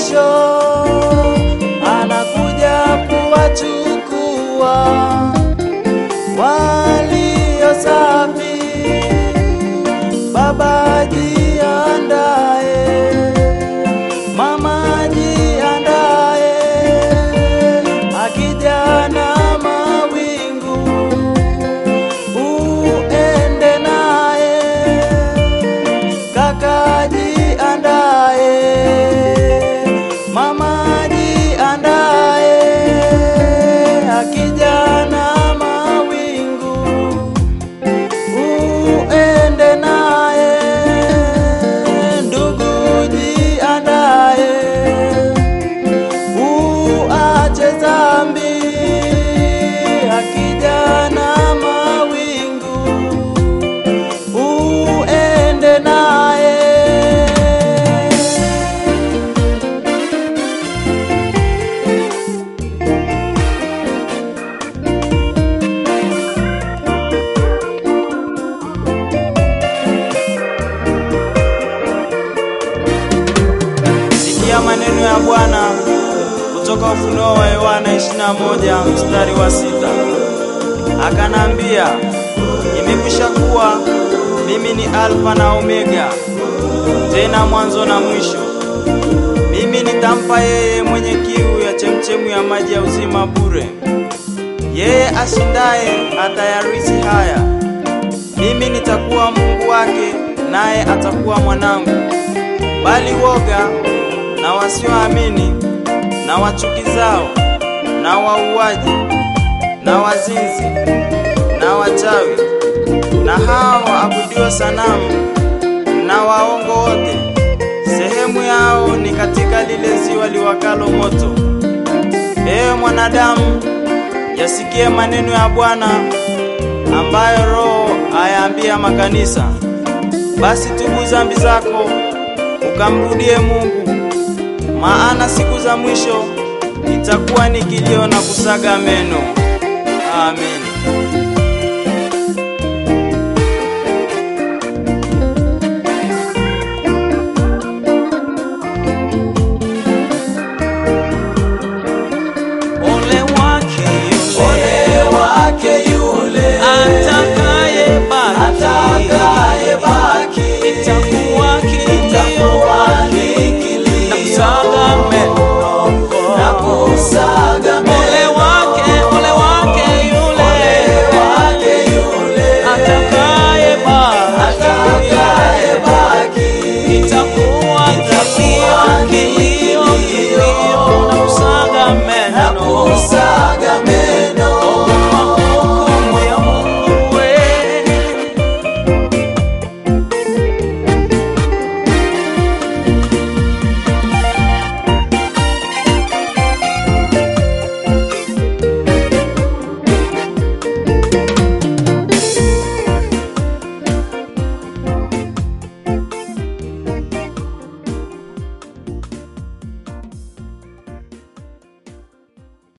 mwisho anakuja kuwachukua walio safi. Baba jiandae, mama jiandae, akija na mawingu uende naye, kaka jiandae, mama jiandae, akija na mawingu uende naye, ndugu jiandae, uache dhambi, akija na mawingu uende naye. Sikia maneno ya Bwana kutoka Ufunuo wa Yohana 21 mstari wa sita. Akanambia, imekwisha kuwa, mimi ni Alfa na Omega, tena mwanzo na mwisho. Mimi nitampa yeye mwenye kiu ya chemchemu ya maji ya uzima bure. Yeye ashindaye atayarisi haya. Mimi nitakuwa Mungu wake, naye atakuwa mwanangu. Bali woga na wasioamini na wachukizao na wauaji na wazinzi na wachawi na hao waabudio sanamu na waongo wote, sehemu yao ni katika lile ziwa liwakalo moto. Ewe mwanadamu, yasikie maneno ya Bwana ambayo Roho ayaambia makanisa. Basi tubu dhambi zako ukamrudie Mungu, maana siku za mwisho itakuwa ni kilio na kusaga meno. Amen.